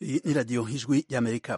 Iyi ni radiyo ijwi y'amerika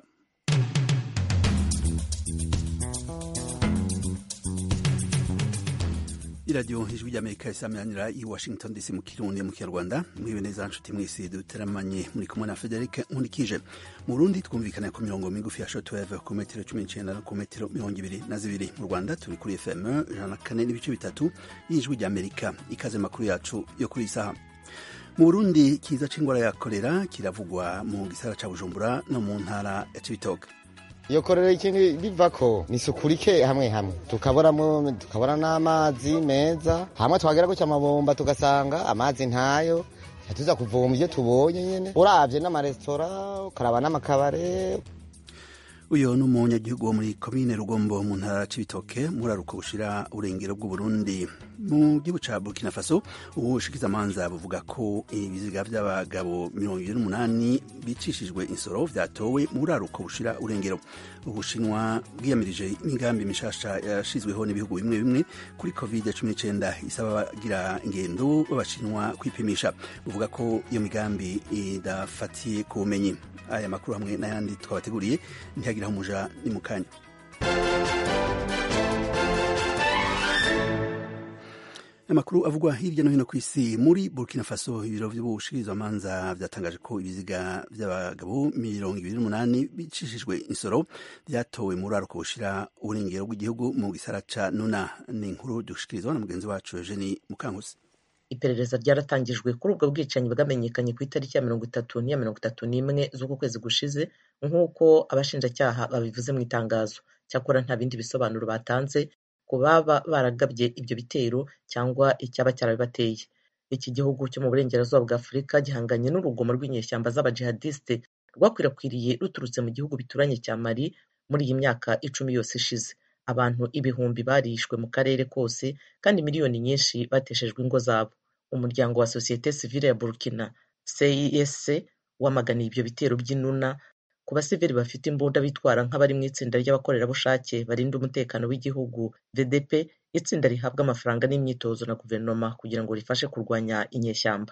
iradiyo ijwi ry'amerika isameranira i washington dc mu kirundi mu kinyarwanda mwibe neza nshuti mwese duteramanye muri kumwe na frederic nkurikije mu burundi twumvikana ku mirongo migufi ya shortwave ku metero cumi n'icenda no ku metero mirongo ibiri na zibiri mu rwanda turi kuri fm ijana na kane n'ibice bitatu y'ijwi ry'amerika ikaze makuru yacu yo kuri iyi saha mu burundi kiza c'ingwara ya korera kiravugwa mu gisagara ca bujumbura no mu ntara ya cibitoke iyo korera ikintu bivako ni isuku rike hamwe hamwe tukaboramo tukabona n'amazi meza hamwe twagera gutya amabomba tugasanga amazi ntayo tuza kuvoma ivyo tubonye nyene uravye n'amaresitora ukaraba n'amakabare uyu ni umunyagihugu wo muri komine rugombo mu ntara c'ibitoke muraruko bushira urengero bw'uburundi mu gihugu ca burkina faso ubushikizamanza buvuga ko ibiziga vy'abagabo mirongo ibiri n'umunani bicishijwe insoro vyatowe mu buraruko bushira urengero ubushinwa bwiyamirije imigambi mishasha yashizweho n'ibihugu bimwe bimwe kuri covid cumi n'icenda isaba abagira ingendo b'abashinwa kwipimisha buvuga ko iyo migambi idafatiye ku bumenyi aya makuru hamwe n'ayandi twabateguriye ntihagiraho umuja ni mu kanya amakuru avugwa hirya no hino ku isi muri burkina faso ibiro vy'ubushikirizamanza vyatangaje ko ibiziga vy'abagabo mirongo ibiri n'umunani bicishijwe insoro vyatowe mu ruraruko bushira uburengero bw'igihugu mu gisara ca nuna ni inkuru dushikirizwa na mugenzi wacu eugeni mukankusi iperereza ryaratangijwe kuri ubwo bwicanyi bwamenyekanye ku itariki ya mirongo itatu n'iya mirongo itatu n'imwe z'uku kwezi gushize nk'uko abashinjacyaha babivuze mu itangazo cyakora nta bindi bisobanuro batanze ku baba baragabye ibyo bitero cyangwa icyaba cyarabibateye iki gihugu cyo mu burengerazuba bwa afurika gihanganye n'urugomo rw'inyeshyamba z'abajihadiste rwakwirakwiriye ruturutse mu gihugu bituranye cya mali muri iyi myaka icumi yose ishize abantu ibihumbi barishwe mu karere kose kandi miliyoni nyinshi bateshejwe ingo zabo umuryango wa sosiyete sivile ya burkina cisc wamaganiye ibyo bitero by'inuna ku basivili bafite imbunda bitwara nk'abari mu itsinda ry'abakorerabushake barinda umutekano w'igihugu vdp itsinda rihabwa amafaranga n'imyitozo na guverinoma kugira ngo rifashe kurwanya inyeshyamba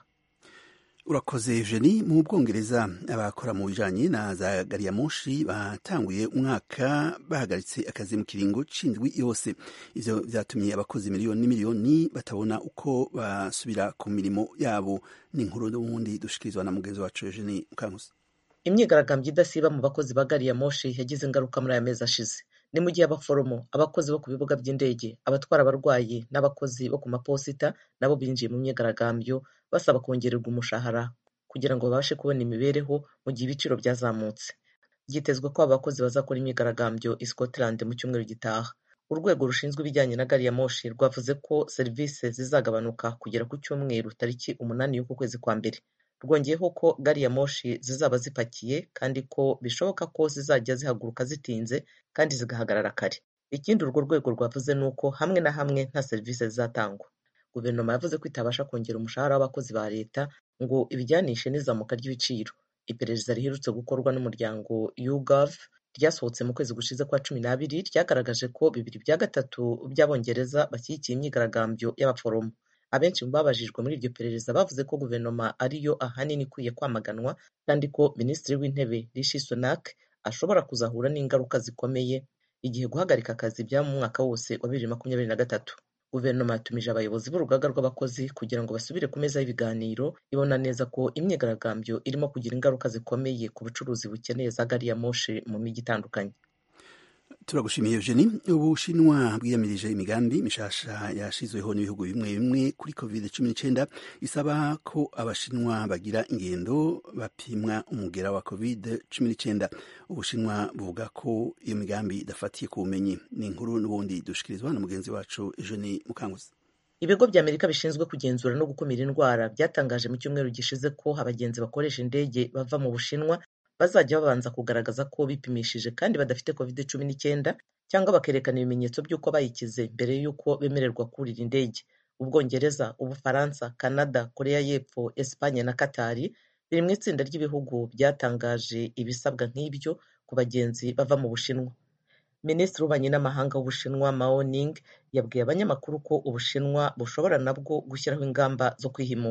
urakoze eugeni mu bwongereza abakora mu bijanye na za gariyamoshi batanguye umwaka bahagaritse akazi mu kiringo c'indwi yose ivyo vyatumye abakozi miliyoni n'imiliyoni batabona uko basubira ku mirimo yabo ni inkuru n'ubundi dushikirizwa na mugenzi wacu eugeni mukankusi imyigaragambyo idasiba mu bakozi ba gari ya moshi yagize ingaruka muri aya mezi ashize ni mu gihe abaforomo abakozi bo ku bibuga by'indege abatwara abarwayi n'abakozi bo ku maposita nabo binjiye mu myigaragambyo basaba kongererwa umushahara kugira ngo babashe kubona imibereho mu gihe ibiciro byazamutse byitezwe ko aba bakozi bazakora imyigaragambyo i scotland mu cyumweru gitaha urwego rushinzwe ibijyanye na gari ya moshi rwavuze ko serivisi zizagabanuka kugera ku cyumweru tariki umunani y'uku kwezi kwa mbere rwongeyeho ko gari ya moshi zizaba zipakiye kandi ko bishoboka ko zizajya zihaguruka zitinze kandi zigahagarara kare ikindi urwo rwego rwavuze ni uko hamwe na hamwe nta serivisi zizatangwa guverinoma yavuze ko itabasha kongera umushahara w'abakozi ba leta ngo ibijyanishe n'izamuka ry'ibiciro iperereza riherutse gukorwa n'umuryango YouGov ryasohotse mu kwezi gushize kwa cumi n'abiri ryagaragaje ko bibiri bya gatatu by'abongereza bashyigikiye imyigaragambyo y'abaforomo abenshi mu babajijwe muri iryo perereza bavuze ko guverinoma ariyo ahanini ikwiye kwamaganwa kandi ko minisitiri w'intebe rishi sunak ashobora kuzahura n'ingaruka zikomeye igihe guhagarika akazi byaba mu mwaka wose wa bibiri makumyabiri na gatatu guverinoma yatumije abayobozi b'urugaga rw'abakozi kugira ngo basubire ku meza y'ibiganiro ibona neza ko imyigaragambyo irimo kugira ingaruka zikomeye ku bucuruzi bukeneye za gari ya moshi mu mijyi itandukanye turagushimiye eugeni ubushinwa bwiyamirije imigambi mishasha yashizweho n'ibihugu bimwe bimwe kuri covid cumi n'icenda isaba ko abashinwa bagira ingendo bapimwa umugera wa covid cumi n'icenda ubushinwa buvuga ko iyo migambi idafatiye ku bumenyi ni inkuru n'ubundi dushikirizwa na mugenzi wacu eugeni mukanguzi ibigo bya amerika bishinzwe kugenzura no gukumira indwara byatangaje mu cyumweru gishize ko abagenzi bakoresha indege bava mu bushinwa bazajya babanza kugaragaza ko bipimishije kandi badafite covid cumi n'icyenda cyangwa bakerekana ibimenyetso by'uko bayikize mbere y'uko bemererwa kurira indege ubwongereza ubufaransa canada korea y'epfo espanye na katari biri mu itsinda ry'ibihugu byatangaje ibisabwa nk'ibyo ku bagenzi bava mu bushinwa minisitiri w'ububanyi n'amahanga w'ubushinwa mao ning yabwiye abanyamakuru ko ubushinwa bushobora nabwo gushyiraho ingamba zo kwihimura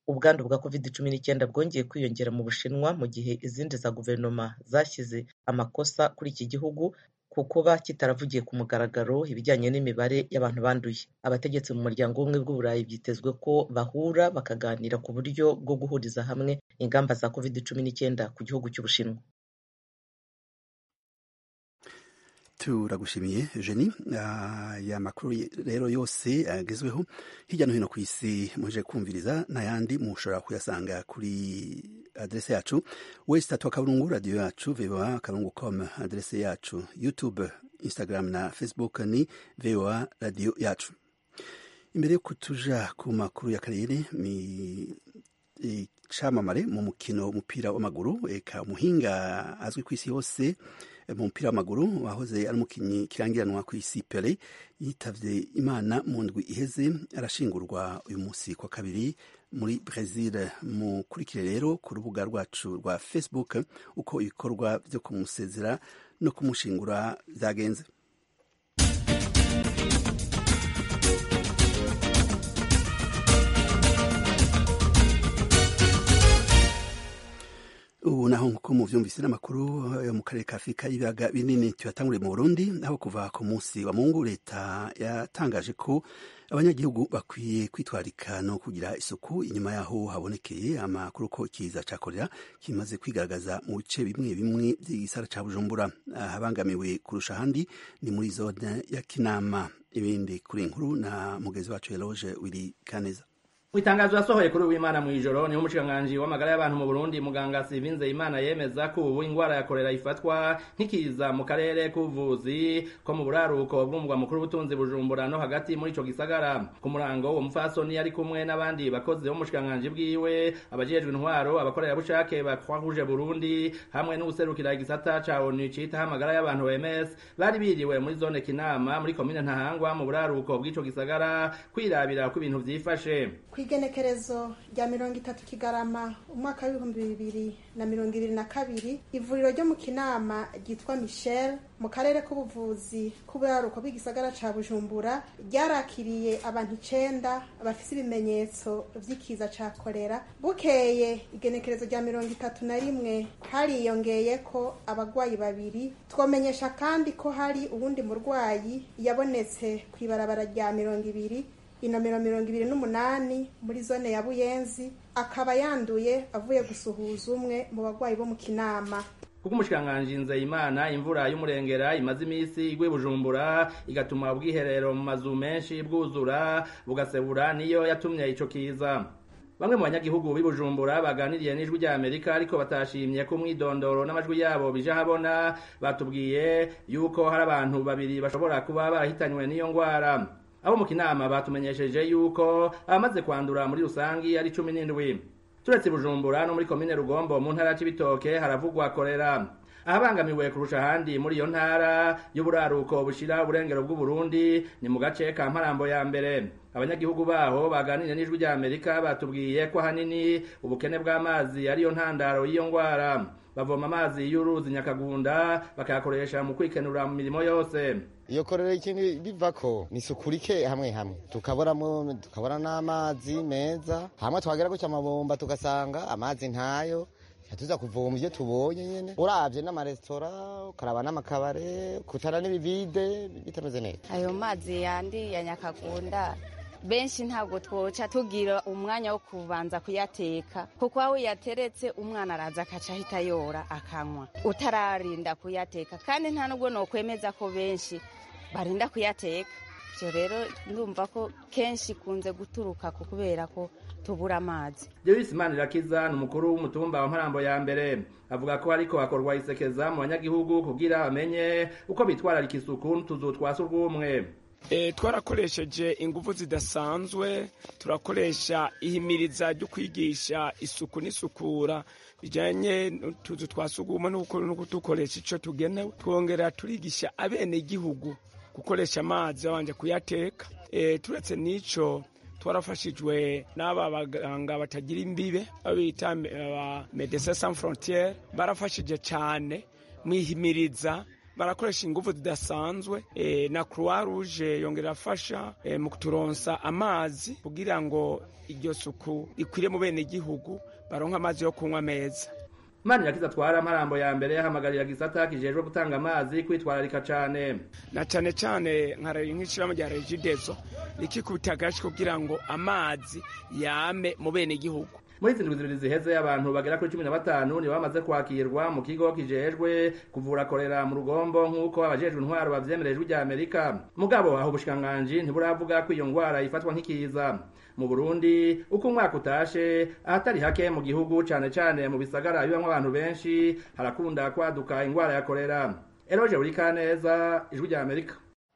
ubwandu bwa covid cumi n'icyenda bwongeye kwiyongera mu bushinwa mu gihe izindi za guverinoma zashyize amakosa kuri iki gihugu ku kuba kitaravugiye ku mugaragaro ibijyanye n'imibare y'abantu banduye abategetsi mu muryango w'ubumwe bw'uburayi byitezwe ko bahura bakaganira ku buryo bwo guhuriza hamwe ingamba za covid cumi n'icyenda ku gihugu cy'ubushinwa turagushimiye jeni aya makuru rero yose agezweho hirya no hino ku isi muje kumviriza n'ayandi mushobora kuyasanga kuri adrese yacu west atwa kaburungu radiyo yacu voa karungu com adrese yacu youtube instagram na facebook ni voa radiyo yacu imbere yo kutuja ku makuru y'akarere ni icamamare mu mukino w'umupira w'amaguru eka umuhinga azwi ku isi yose mu mupira w'amaguru wahoze ari umukinnyi kirangiranwa ku isi pele yitavye imana mu ndwi iheze arashingurwa uyu munsi kwa kabiri muri Brazil mukurikire rero ku rubuga rwacu rwa Facebook uko ibikorwa vyo kumusezera no kumushingura vyagenze ubu naho nkuko muvyumvise n'amakuru yo mu karere ka afurika y'ibiyaga binini tuyatanguriye mu burundi aho kuva ku munsi wa mungu leta yatangaje ko abanyagihugu bakwiye kwitwarika no kugira isuku inyuma yaho habonekeye amakuru ko ikiza ca korera kimaze kwigaragaza mu bice bimwe bimwe vy'igisara ca bujumbura ahabangamiwe kurusha ahandi ni muri zone ya kinama ibindi kuri inkuru na mugezi wacu eloge wiri kaneza Itangazo yasohoye kuri uwimana mu ijoro niho umushikiranganji w'amagara y'abantu mu Burundi muganga Sivinze Imana yemeza ko ubu ingwara ya kolera ifatwa nkikiza mu karere k'ubuvuzi ko mu buraruko bw'umugwa mukuru w'ubutunzi Bujumbura no hagati muri ico gisagara ku murango uwo mufasoni yari kumwe n'abandi bakozi b'umushikiranganji bwiwe abajejwe intwaro abakorera bushake ba Croix Rouge Burundi hamwe n'ubuserukira igisata ca ONU cita amagara y'abantu OMS bari biriwe muri zone Kinama muri komine Ntahangwa mu buraruko bw'ico gisagara kwirabira ko ibintu vyifashe kw'igenekerezo rya mirongo itatu kigarama umwaka w'ibihumbi bibiri na mirongo ibiri na kabiri ivuriro ryo mu kinama ryitwa michel mu karere k'ubuvuzi k'uburaruko bw'igisagara ca bujumbura ryarakiriye abantu icenda bafise ibimenyetso vy'ikiza ca kolera bukeye igenekerezo rya mirongo itatu na rimwe hariyongeye ko abagwayi babiri twomenyesha kandi ko hari uwundi murwayi yabonetse kw'ibarabara rya mirongo ibiri inomero mirongo ibiri n'umunani muri zone ya buyenzi akaba yanduye avuye gusuhuza umwe mu bagwayi bo mu kinama kuko umushikiranganji nzeyimana imvura y'umurengera imaze iminsi igwe bujumbura igatuma ubwiherero mu mazu menshi bwuzura bugasebura niyo yatumye ico kiza bamwe mu banyagihugu b'i bujumbura baganiriye n'ijwi rya amerika ariko batashimye ko umwidondoro n'amajwi yabo bije ahabona batubwiye yuko hari abantu babiri bashobora kuba barahitanywe n'iyo ngwara abo mu kinama batumenyesheje yuko abamaze kwandura muri rusangi ari cumi n'indwi turetse bujumbura no muri komine rugombo mu ntara c'ibitoke haravugwa korera ahabangamiwe kurusha ahandi muri iyo ntara y'uburaruko bushira uburengero bw'uburundi ni mu gace ka mparambo ya mbere abanyagihugu baho baganiriye n'ijwi rya amerika batubwiye ko ahanini ubukene bw'amazi ariyo ntandaro y'iyo ngwara bavoma amazi y'uruzi nyakagunda bakayakoresha mu kwikenura mu mirimo yose iyo korera ikintu bivako ni isuku rike hamwe hamwe tukaboramo tukabona n'amazi meza hamwe twagera gutya amabomba tugasanga amazi ntayo tuza kuvoma ibyo tubonye nyene uravye n'amaresitora ukaraba n'amakabare kutara n'ibivide bitameze neza ayo mazi yandi ya nyakagunda benshi ntabwo twoca tugira umwanya wo kubanza kuyateka kuko aho uyateretse umwana araza akaca ahita yora akanywa utararinda kuyateka kandi nta nubwo nokwemeza ko benshi barinda kuyateka ibyo rero ndumva ko kenshi ikunze guturuka ku kubera ko tubura amazi Joyce Manirakiza ni umukuru w'umutumba wa Mparambo ya mbere avuga ko ariko hakorwa isekeza mu banyagihugu kugira bamenye uko bitwararika isuku n'utuzu twa surwumwe E, twarakoresheje ingufu zidasanzwe turakoresha ihimiriza ryo kwigisha isuku n'isukura bijanye n'utuzu twa sugumwe no kudukoresha ico tugenewe twongera turigisha abenegihugu gukoresha amazi babanje kuyateka e, turetse n'ico twarafashijwe n'aba baganga batagira imbibe babita ba Medecins Sans Frontieres barafashije cyane mwihimiriza barakoresha ingufu zidasanzwe e, na croix rouge yongera irafasha e, mu kuturonsa amazi kugira ngo iryo suku rikwire mu bene gihugu baronka amazi yo kunywa meza Mani yakiza atwara amarambo ya mbere yahamagarira gisata kijejwe gutanga amazi kwitwararika cane na cane cane nka nk'ishirahamwe rya regidezo rikikubita agashi kugira ngo amazi yame mu bene gihugu muri izi ndwi zibiri ziheze abantu bagera kuri cumi na batanu nibo bamaze kwakirwa mu kigo kijejwe kuvura korera mu rugombo nk'uko abajejwe intwaro bavyemereye ijwi rya amerika mugabo aho ubushikiranganji ntiburavuga ko iyo ngwara ifatwa nk'ikiza mu burundi uko umwaka utashe ahatari hake mu gihugu cane cane mu bisagara bibamwo abantu benshi harakunda kwaduka ingwara ya korera eroje burikaneza ijwi rya amerika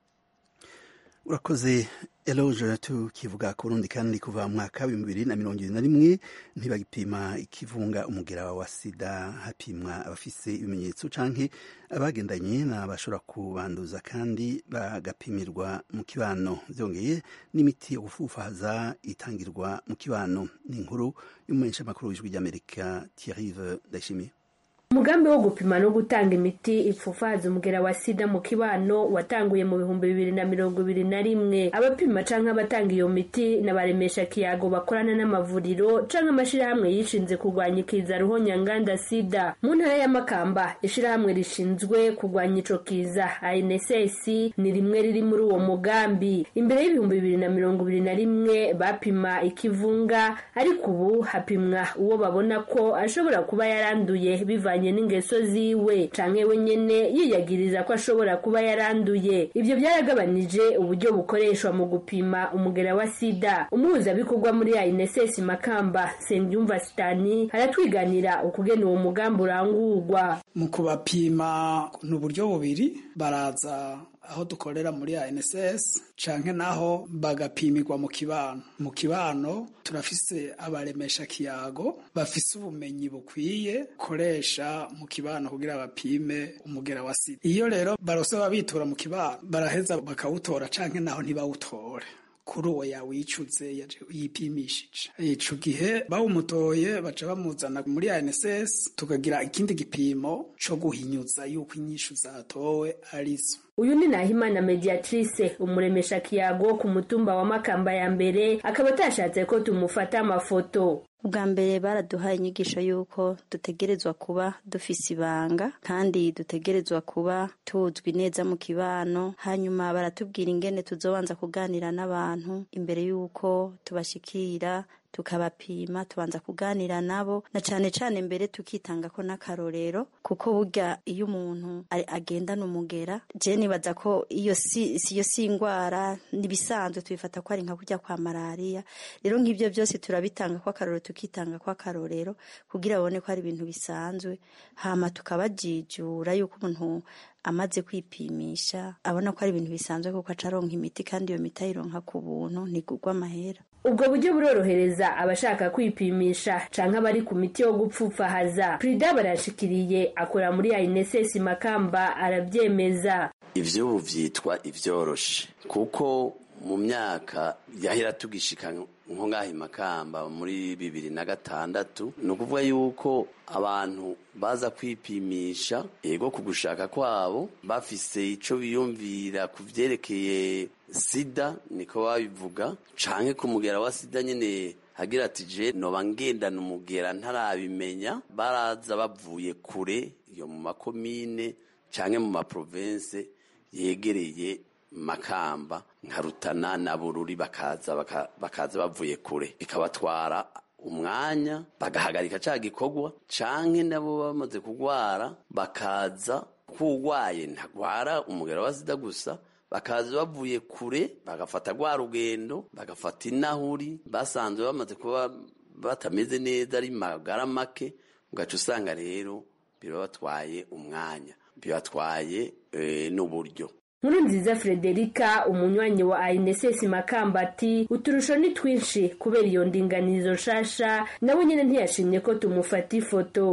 urakoze eloge tukivuga ku burundi kandi kuva mu mwaka w'ibihumbi bibiri na mirongo ibiri na rimwe ntibagipima ikivunga umugera wa sida hapimwa abafise ibimenyetso canke abagendanye n'abashobora kubanduza kandi bagapimirwa mu kibano vyongeye n'imiti yo gufufaza itangirwa mu kibano ni inkuru y'umumenyeshamakuru w'ijwi ry'amerika thierrive ndayishimiye umugambi wo gupima no gutanga imiti ipfufaza umugera wa sida mu kibano watanguye mu bihumbi bibiri na mirongo ibiri na rimwe abapima canke abatanga iyo miti n'abaremesha kiyago bakorana n'amavuriro canke amashirahamwe yishinze kurwanya ikiza ruhonyanganda sida mu ntara ya makamba ishirahamwe rishinzwe kurwanya ico kiza anss ni rimwe riri muri uwo mugambi imbere y'ibihumbi bibiri na mirongo ibiri na rimwe bapima ikivunga ariko ubu hapimwa uwo babona ko ashobora kuba yaranduye bivanye n'ingeso ziwe canke we nyene yiyagiriza ko ashobora kuba yaranduye ivyo byaragabanije uburyo bukoreshwa mu gupima umugera wa sida umuhuzabikorwa muri ANSS Makamba Sengyumva Stani aratwiganira ukugena uwo mugambi urangurwa mu kubapima ni uburyo bubiri baraza aho dukorera muri ANSS canke naho bagapimirwa mu kibano mu kibano turafise abaremesha kiyago bafise ubumenyi bukwiye koresha mu kibano kugira bapime umugera wa sida iyo rero barose babitura mu kibano baraheza bakawutora canke naho ntibawutore kuri uwo yawicuze yipimishije ico gihe bawumutoye baca bamuzana muri ANSS tukagira ikindi gipimo co guhinyuza yuko inyishu zatowe arizo uyu ni nahimana mediatrice umuremesha kiyago ku mutumba wa makamba ya mbere akaba atashatse ko tumufata amafoto ubwa mbere baraduhaye inyigisho y'uko dutegerezwa kuba dufise ibanga kandi dutegerezwa kuba tuzwi neza mu kibano hanyuma baratubwira ingene tuzobanza kuganira n'abantu imbere y'uko tubashikira tukabapima tubanza kuganira nabo na cane cane mbere tukitanga ko n'akarorero kuko burya iyo umuntu agendana umugera je nibaza ko iyo si iyo si ingwara nibisanzwe tubifata ko ari nka kurya kwa malaria rero nk'ivyo byose turabitanga ko akarorero tukitanga ko akarorero kugira babone ko ari ibintu bisanzwe hama tukabajijura yuko umuntu amaze kwipimisha abona ko ari ibintu bisanzwe kuko acaronka imiti kandi iyo miti ayironka ku buntu ntigurwa amahera ubwo buryo burorohereza abashaka kwipimisha canke abari ku miti yo gupfupfahaza prida barashikiriye akora muri ANSS Makamba aravyemeza ivyo ubu vyitwa ivyoroshe kuko mu myaka yahera tugishika nko ngaha Makamba muri bibiri na gatandatu ni ukuvuga yuko abantu baza kwipimisha ego ku gushaka kwabo bafise ico biyumvira ku vyerekeye sida niko babivuga canke ku mugera wa sida nyene hagira ati je noba ngendana umugera ntarabimenya baraza bavuye kure iyo mu makomine canke mu maprovense yegereye makamba nka rutana na bururi bakaza bakaza bavuye kure bikabatwara umwanya bagahagarika ca gikorwa canke nabo bamaze kugwara bakaza kugwaye ntagwara umugera wa sida gusa bakaza bavuye kure bagafata rwa rugendo bagafata inahuri basanzwe bamaze kuba batameze neza ari magara make ugaca usanga rero birabatwaye umwanya bibatwaye n'uburyo nkuru nziza frederica umunywanyi wa ANSS makamba ati uturusho ni twinshi kubera iyo ndinganizo nshasha nawe nyine ntiyashimye ko tumufata ifoto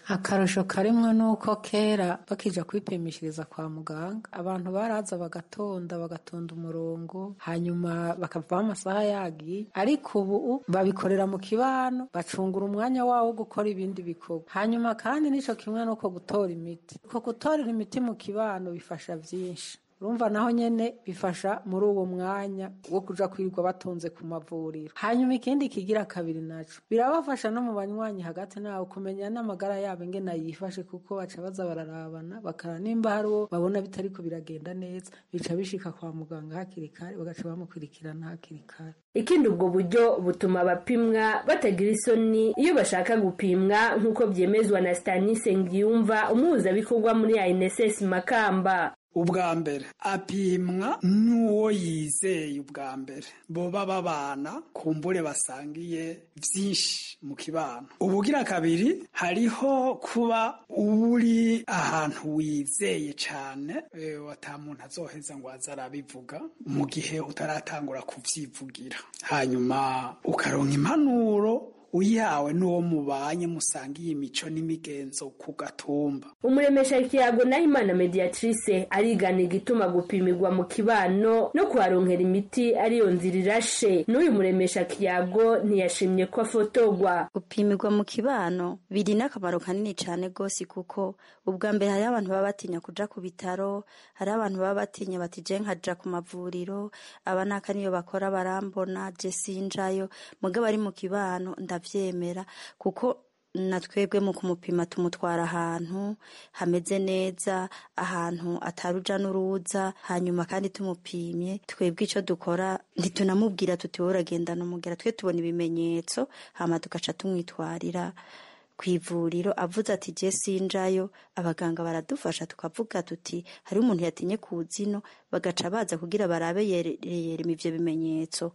akarusho karimwo nuko kera bakija kwipimishiriza kwa muganga abantu baraza bagatonda bagatonda umurongo hanyuma bakavaho amasaha yagiye ariko ubu babikorera mu kibano bacungura umwanya wawo wo gukora ibindi bikorwa hanyuma kandi nico kimwe nuko gutora imiti uko gutorera imiti mu kibano bifasha vyinshi urumva naho nyene bifasha muri uwo mwanya wo kuja kwirirwa batonze ku mavuriro hanyuma ikindi kigira kabiri naco birabafasha no mu banywanyi hagati nawe kumenya n'amagara yabo ingene yifashe kuko baca baza bararabana bakara nimba hari uwo babona bitariko biragenda neza bica bishika kwa muganga hakiri kare bagaca bamukurikirana hakiri kare ikindi ubwo buryo butuma abapimwa batagira isoni iyo bashaka gupimwa nk'uko byemezwa na stanise ngiyumva umuhuzabikorwa muri inss makamba ubwa mbere apimwa n'uwo yizeye ubwa mbere boba babana kumbure basangiye byinshi mu kibano ubugira kabiri hariho kuba uri ahantu wizeye cyane wata muntu azoheza ngo aze arabivuga mu gihe utaratangura kuvyivugira hanyuma ukaronka impanuro uyawe n'uwo mubanye musangiye imico n'imigenzo ku gatumba umuremesha ikiyago nahimana mediatrice arigana igituma gupimirwa mu kibano no kuharonkera imiti ariyo nzira irashe n'uyu muremesha kiyago ntiyashimye ko afotogwa gupimirwa mu kibano biri n'akamaro kanini cyane rwose kuko ubwa mbere hariho abantu baba batinya kuja ku bitaro hariho abantu baba batinya bati je nkaja ku mavuriro aba naka niyo bakora barambona je sinjayo mugabo ari mu kibano ndavyemera kuko na twebwe mu kumupima tumutwara ahantu hameze neza ahantu ataruja n'uruza hanyuma kandi tumupimye twebwe icyo dukora ntitunamubwira tuti wowe uragendana umugera twe tubona ibimenyetso hama tugaca tumwitwarira ku ivuriro avuze ati je sinjayo abaganga baradufasha tukavuga tuti hari umuntu yatinye ku zino bagaca baza kugira barabe yereyerema ivyo bimenyetso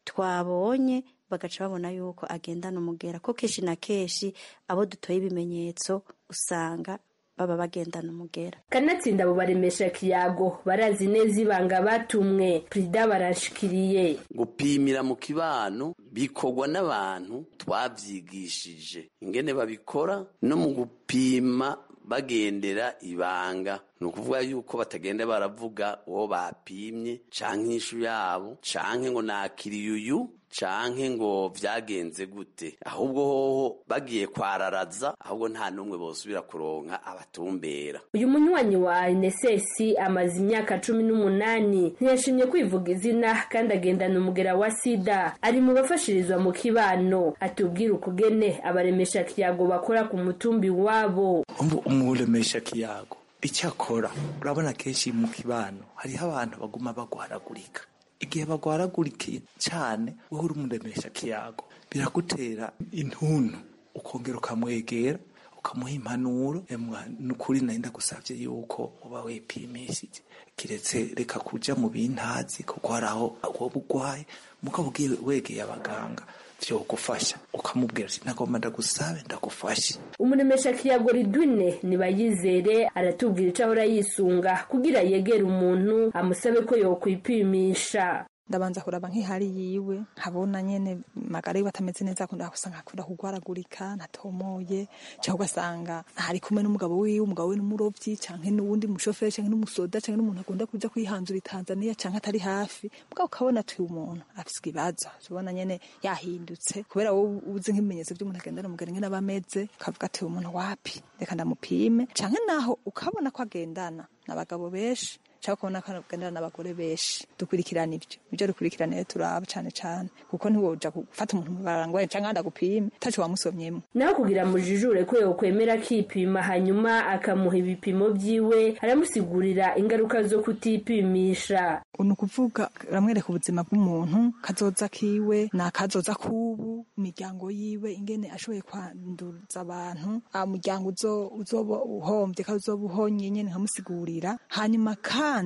twabonye bagaca babona yuko agendana umugera ko kenshi na kenshi abo dutoye ibimenyetso usanga baba bagendana umugera kanatsinda abo baremesha kiyago barazi neza ibanga batumwe perida barashikiriye gupimira mu kibano bikorwa n'abantu twavyigishije ingene babikora no mu gupima bagendera ibanga ni ukuvuga yuko batagenda baravuga uwo bapimye canke inyishu yabo canke ngo nakiriye uyu canke ngo vyagenze gute ahubwo hoho bagiye kwararaza ahubwo nta n'umwe bosubira kuronka abatumbera uyu munywanyi wa NSS amaze imyaka cumi n'umunani ntiyashimye kwivuga izina kandi agendana umugera wa sida ari mu bafashirizwa mu kibano atubwira ukugene abaremesha kiyago bakora ku mutumbi wabo umuremesha kiyago icyo akora urabona kenshi mu kibano hariho abantu baguma bagwaragurika igihe bagwaragurikiye cyane wowe uri umuremesha kiyago biragutera intuntu ukongera ukamwegera ukamuha impanuro nukuri nari ndagusabye yuko uba wipimishije kiretse reka kuja mu bintazi kuko hari aho woba urwaye mugabo ugiye wegeye abaganga vyogufasha ukamubwira ati nagomba ndagusabe ndagufashe umuremesha kiyago ridwine nibayizere aratubwira ico ahora yisunga kugira yegere umuntu amusabe ko yokwipimisha ndabanza kuraba nk'ihari yiwe nkabona nyene magara yiwe atameze neza akunda gusanga akunda kugwaragurika natomoye cyangwa ugasanga ari kumwe n'umugabo wiwe umugabo we n'umurovyi canke n'uwundi mushoferi canke n'umusoda canke n'umuntu akunda kuja kwihanzura i Tanzania canke atari hafi mugabo ukabona ati umuntu afise ikibazo ubona nyene yahindutse kubera wowe uzi nk'ibimenyetso by'umuntu agendana umugeni ngene aba ameze ukavuga ati umuntu wapi reka ndamupime canke naho ukabona ko agendana n'abagabo benshi cyangwa kubona ko agendana n'abagore benshi dukurikirana ibyo ibyo dukurikirana rero turaba cyane cyane kuko ntiwoja gufata umuntu barangwaye cyangwa ndagupime utaco wamusomyemo naho kugira mujijure ko yokwemera akipima hanyuma akamuha ibipimo vyiwe aramusigurira ingaruka zo kutipimisha ni ukuvuga ramwereka ubuzima bw'umuntu kazoza kiwe ni akazoza k'ubu imiryango yiwe ingene ashoboye kwanduza abantu umuryango uzoba uhombye kazoba uhonye nyene nkamusigurira hanyuma kandi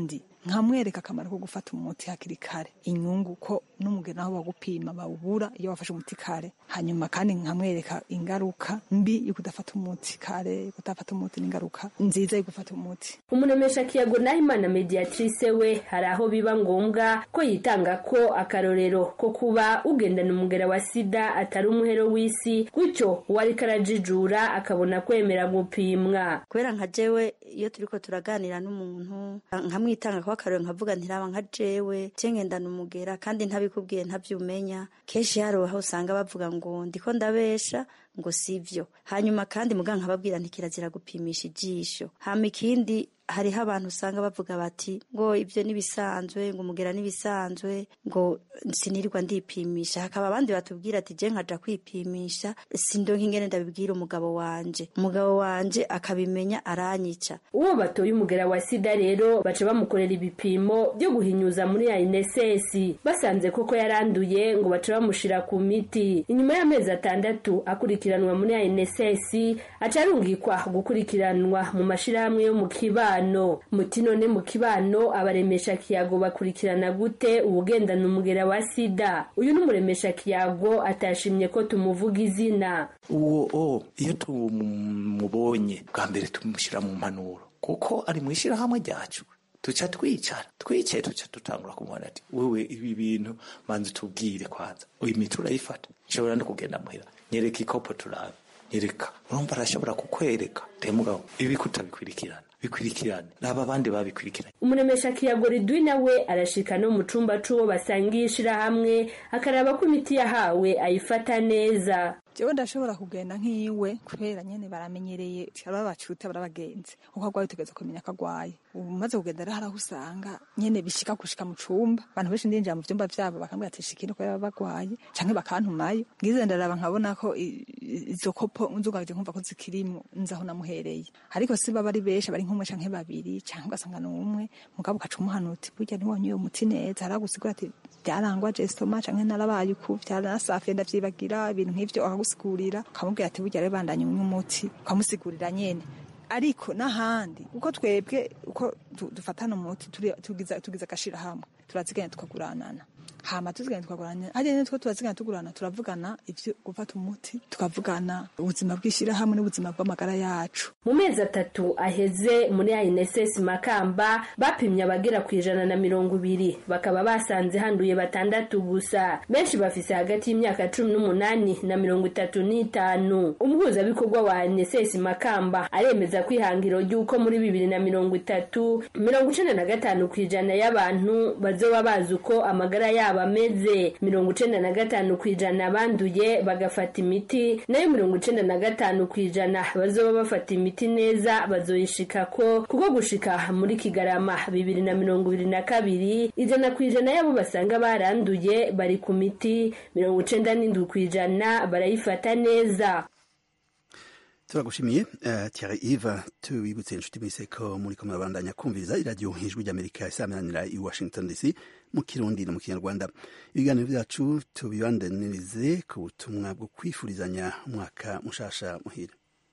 nkamwereka akamaro ko gufata umuti hakiri kare inyungu ko n'umugeni aho bagupima bawubura iyo wafashe umuti kare hanyuma kandi nkamwereka ingaruka mbi yo kudafata umuti kare yo kudafata umuti n'ingaruka nziza yo gufata umuti umunemesha kiyago nahimana mediatrice we hari aho biba ngombwa ko yitanga ko akarorero ko kuba ugendana umugera wa sida atari umuhero w'isi gutyo uwariko arajijura akabona kwemera gupimwa kubera nka jewe iyo turiko turaganira n'umuntu nkamwitanga ko akarorero nkavuga ntiraba nka jewe cengendana umugera kandi ntabikubwiye ntavyumenya kenshi hari aho usanga bavuga ngo ndiko ndabesha ngo sivyo hanyuma kandi muganga nkababwira ntikirazira gupimisha ijisho hama ikindi hariho abantu usanga bavuga bati ngo ibyo nibisanzwe ngo umugera nibisanzwe ngo sinirirwa ndipimisha hakaba abandi batubwira ati je nkaja kwipimisha sindonka ingene ndabibwira umugabo wanje umugabo wanje akabimenya aranyica uwo batoye umugera wa sida rero baca bamukorera ibipimo byo guhinyuza muri ya INSS basanze koko yaranduye ngo baca bamushira ku miti inyuma y'amezi atandatu akurikiranwa muri ya INSS aca arungikwa gukurikiranwa mu mashirahamwe yo mu kibano kibano muti none mu kibano abaremesha kiyago bakurikirana gute ubugendana umugera wa sida uyu n'umuremesha kiyago atashimye ko tumuvuga izina uwo o iyo tumubonye bwa mbere tumushyira mu mpanuro kuko ari mu ishyirahamwe ryacu tuca twicara twicaye tuca dutangura kumubona ati wewe ibi bintu manzi tubwire kwanza uyu miti urayifata nshobora no kugenda muhira nyereka ikopo turabe nyereka urumva arashobora kukwereka temugabo ibi kutabikurikirana bikurikirane naba abandi babikurikiranye umuremesha kiyago ridwi nawe arashika no mu cumba c'uwo basangiye ishirahamwe akaraba ko imiti yahawe ayifata neza jewe ndashobora kugenda nk'iwe kubera nyene baramenyereye barabacuta barabagenzi uko agwaye utegereza kumenya ko agwaye ubu maze kugenda rero haraho usanga nyene bishika gushika mu cumba abantu benshi ndinjira mu vyumba vyabo bakambwira ati shikino ko baba bagwaye canke bakantumayo ngize ndaraba nkabona ko izo kopo nzugaje nkumva ko zikirimwo nzaho namuhereye ariko si baba ari benshi bari nk'umwe canke babiri canke ugasanga n'umwe mugabo ugaca umuhana uti burya ntiwonye uyo muti neza haragusigura ati byarangwa jesitoma canke narabaye uku byaranasafiye ndavyibagira ibintu nk'ivyo akagusigurira ukamubwira ati burya rero bandanye unywa umuti ukamusigurira nyene ariko n'ahandi uko twebwe uko dufatana umuti tugiza tugiza agashirahamwe turaziganya tukaguranana hama tuziganya tukaguranana hariya nyene two turaziganya tugurana turavugana ivyo gufata umuti tukavugana ubuzima bw'ishirahamwe n'ubuzima bw'amagara yacu mu mezi atatu aheze muri INSS Makamba bapimye abagera ku ijana na mirongo ibiri bakaba basanze handuye batandatu gusa benshi bafise hagati y'imyaka cumi n'umunani na mirongo itatu n'itanu umuhuzabikorwa wa INSS Makamba aremeza ko ihangiro ry'uko muri bibiri na mirongo itatu mirongo icenda na gatanu ku ijana y'abantu bazoba bazi uko amagara yabo ameze mirongo icenda na gatanu ku ijana banduye bagafata imiti nayo mirongo icenda na gatanu ku ijana bazoba bafata imiti neza bazoyishikako kuko gushika muri kigarama bibiri na mirongo ibiri na kabiri ijana ku ijana y'abo basanga baranduye bari ku miti mirongo icenda n'indwi ku ijana barayifata neza turagushimiye uh, Thierry Yves tubibutse inshuti mwese ko muri ko murabandanya kumviriza iradiyo ijwi ry'Amerika isaminanira i Washington DC mu kirundi no mu kinyarwanda ibiganiro byacu tubibandanirize ku butumwa bwo kwifurizanya umwaka mushasha muhira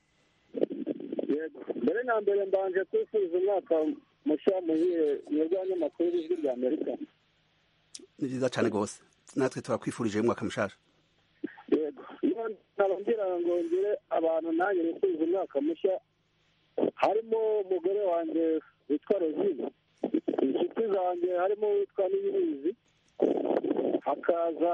mbere na mbere mbanje kwifuriza umwaka mushya muhire mwebwe abanyamakuru b'ijwi rya amerika ni byiza cyane rwose natwe turakwifurije umwaka mushasha yego nkaba ngira ngo ngire abantu nanjye nifuriza umwaka mushya harimo umugore wanjye witwa rozine inshuti zanjye harimo witwa niyibizi hakaza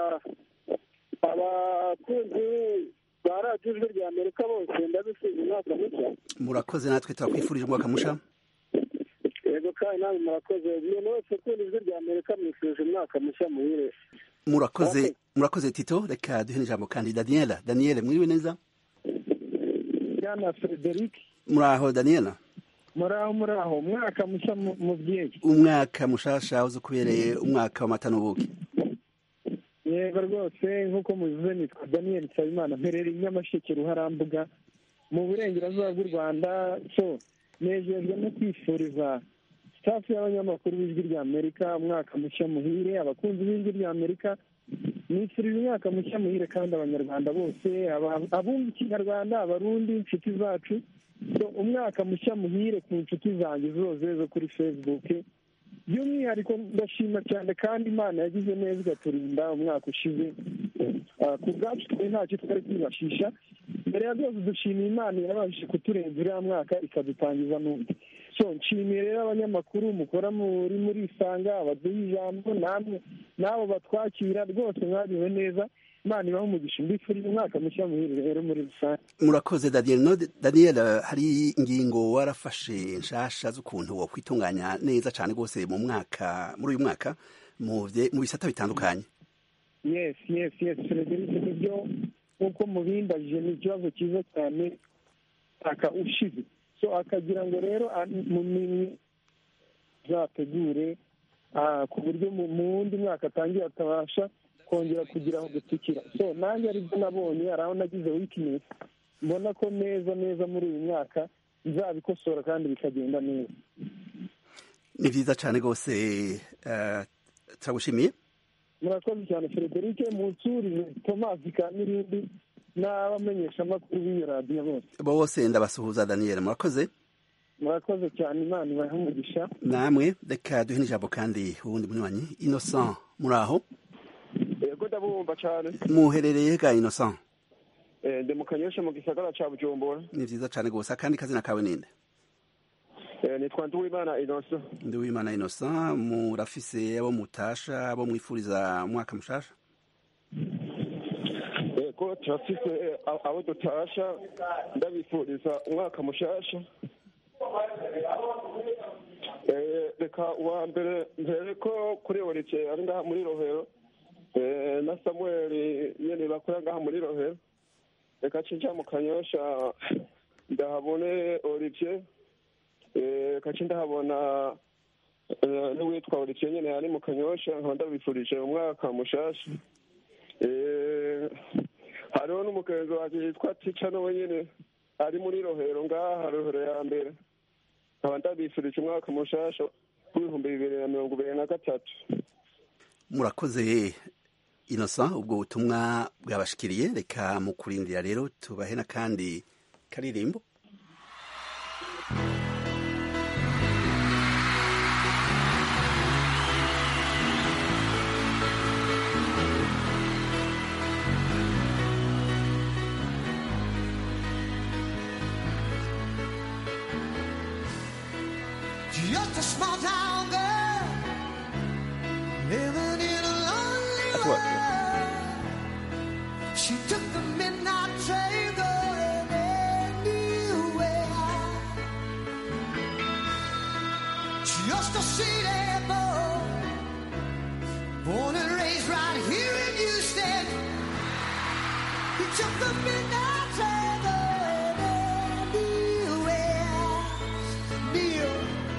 abakunzi ba radiyo ijwi rya amerika bose ndabifuriza umwaka mushya murakoze natwe turakwifurije umwaka musha yego kandi nawe murakoze umuntu wese ukunda ijwi rya amerika mwifurije umwaka mushya muhire murakoze murakoze tito reka duhe ijambo kandi daniela daniele mwiriwe neza bwana frederic muraho daniela muraho muraho umwaka mushya mubyeyi umwaka mushasha uzi kubereye umwaka w'amata n'ubuki yego rwose nk'uko mubivuze nitwa daniel nsabimana mperereye nyamasheke ruharambuga mu burengerazuba bw'u rwanda so nejejwe no kwifuriza sitafu y'abanyamakuru b'ijwi rya amerika umwaka mushya muhire abakunzi b'ijwi rya amerika nifurije umwaka mushya muhire kandi abanyarwanda bose abumva ikinyarwanda abarundi inshuti zacu umwaka mushya muhire ku nshuti zanjye zose zo kuri facebook by'umwihariko ndashima cyane kandi imana yagize neza igaturinda umwaka ushize Ah, ku bwacu twe ntacyo twari kwibashisha mbere ya byose dushimiye imana yabashije kuturenza uriya mwaka ikadutangiza n'undi so nshimiye rero abanyamakuru mukora muri muri isanga abaduha ijambo namwe n'abo batwakira rwose mwabiwe neza imana ibaha umugisha mbifurije umwaka mushya muhire rero muri rusange murakoze daniel no daniel hari ingingo warafashe nshasha z'ukuntu wo kwitunganya neza cyane rwose mu mwaka muri uyu mwaka mu bye- mu bisata bitandukanye yes yes yes frederic nibyo nk'uko mubimbajije ni ikibazo cyiza cyane aka ushize so akagira ngo rero a- mu minsi zategure ah, ku buryo mu mu wundi mwaka atangiye atabasha kongera kugira aho gutikira so nanjye aribyo nabonye hari aho nagize weakness mbona ko neza neza muri uyu mwaka nzabikosora kandi bikagenda neza ni byiza cyane rwose eh, turagushimiye murakoze cyane frederic munsurize tomasi kamirindi n'abamenyeshamakuru b'iyo radiyo bose bose ndabasuhuza daniel murakoze murakoze cyane imana ibahe umugisha namwe reka duhe n'ijambo kandi uwundi munywanyi innocent muri aho yego ndabumva cyane muherereye ga innocent Eh, ndi mu kanyosha mu gisagara ca bujumbura ni byiza cyane rwose akandi kazina kawe ninde Eh, nitwa nduwimana inoso ndi wimana innocent murafise abo mutasha abo mwifuriza umwaka mushasha yego turafise eh, a- abo dutasha ndabifuriza umwaka mushasha Eh, reka uwa mbere mbere ko kuri orike ari ngaha muri rohero Eh, na samuel nyene bakora ngaha muri rohero reka cinja mu kanyosha ndahabone olivier Eh, kaci ndahabona eh, n'uwitwa olivier nyene ari mu kanyosha nkaba ndabifurije umwaka mushasha Eh, hariho n'umugenzi wanje yitwa tica nawe nyene ari muri rohero ngaha rohero ya mbere nkaba ndabifurije umwaka mushasha w'ibihumbi bibiri na mirongo ibiri na gatatu murakoze innocent ubwo butumwa bwabashikiriye reka mu kurindira rero tubahe n'akandi karirimbo Just a small town girl living in a lonely world. She took the midnight train going anywhere. Just a city boy, born and raised right here in Houston. He took the midnight train going anywhere. Neil.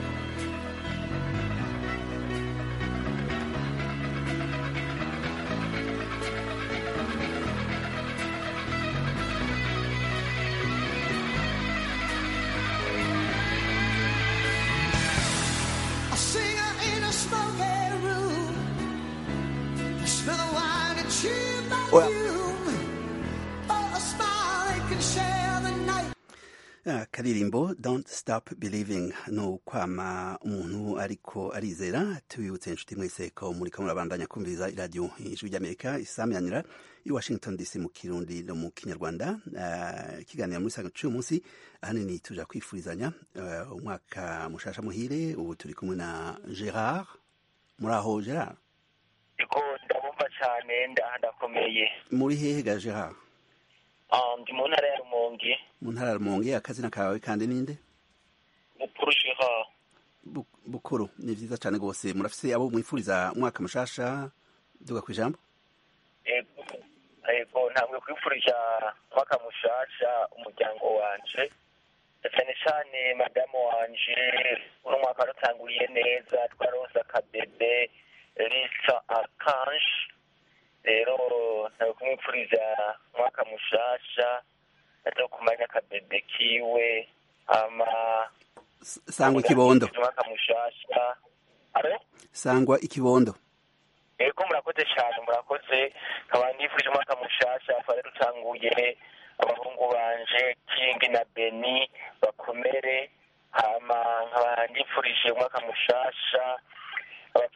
A singer in a smoky room. The smell of wine and cheap perfume. Oh, a smile they can share the night. akaririmbo don't stop believing ni ukwama umuntu ariko arizera tubibutse inshuti mwese ko muri ko murabandanya kumviriza iradiyo ijwi ry'amerika isamyanira i washington dc mu kirundi no mu kinyarwanda Ah, ikiganiro muri saa cy'uyu munsi ahanini tuja kwifurizanya ah, umwaka mushasha muhire ubu turi kumwe na gerard muri aho gerard Ego ndabumva cyane ndaha ndakomeye muri hehe ga gerard Ah, ndi mu ntara ya rumonge mu ntara ya rumonge akazina kawe kandi ninde mukuru sheha Bu- bukuru ni vyiza cane rwose murafise abo mwifuriza umwaka mushasha duga kwijambo ego ego ntabwo kwifurija umwaka mushasha umuryango wanje cyane cyane madamu wanje uno mwaka waratanguriye neza twaronse akabebe risa akanje rero ntabwo kumwifuriza umwaka mushasha aza kumanya akabebe kiwe ama sangwa ikibondo umwaka mushasha Alo? sangwa ikibondo ego murakoze cyane murakoze nkaba nifuje umwaka mushasha twari dutanguye abahungu banje kingi na beni bakomere hama nkaba nifurije umwaka mushasha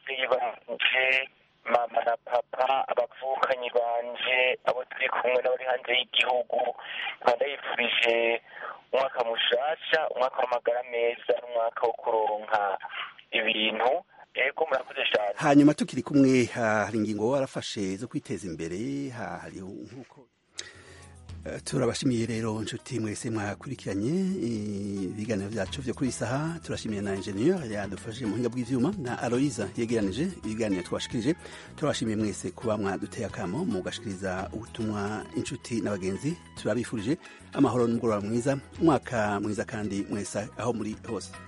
ababyeyi banje mama na papa abavukanyi banje abo turi kumwe n'abari hanze y'igihugu nkaba ndayifurije umwaka mushasha umwaka w'amagara meza n'umwaka wo kuronka ibintu ego murakoze cyane hanyuma tukiri kumwe ha- hari ingingo warafashe zo kwiteza imbere ha- hari nk'uko Eh, turabashimiye rero inshuti mwese mwakurikiranye eh, ibiganiro byacu vyo kuri iyi saha turashimiye na ingenieur yadufashije mu buhinga bw'ivyuma na aloyiza yegeranije ibiganiro twashikirije turabashimiye mwese kuba mwaduteye akamo mugashikiriza ubutumwa inshuti n'abagenzi turabifurije amahoro n'umugoroba mwiza umwaka mwiza kandi mwese aho muri hose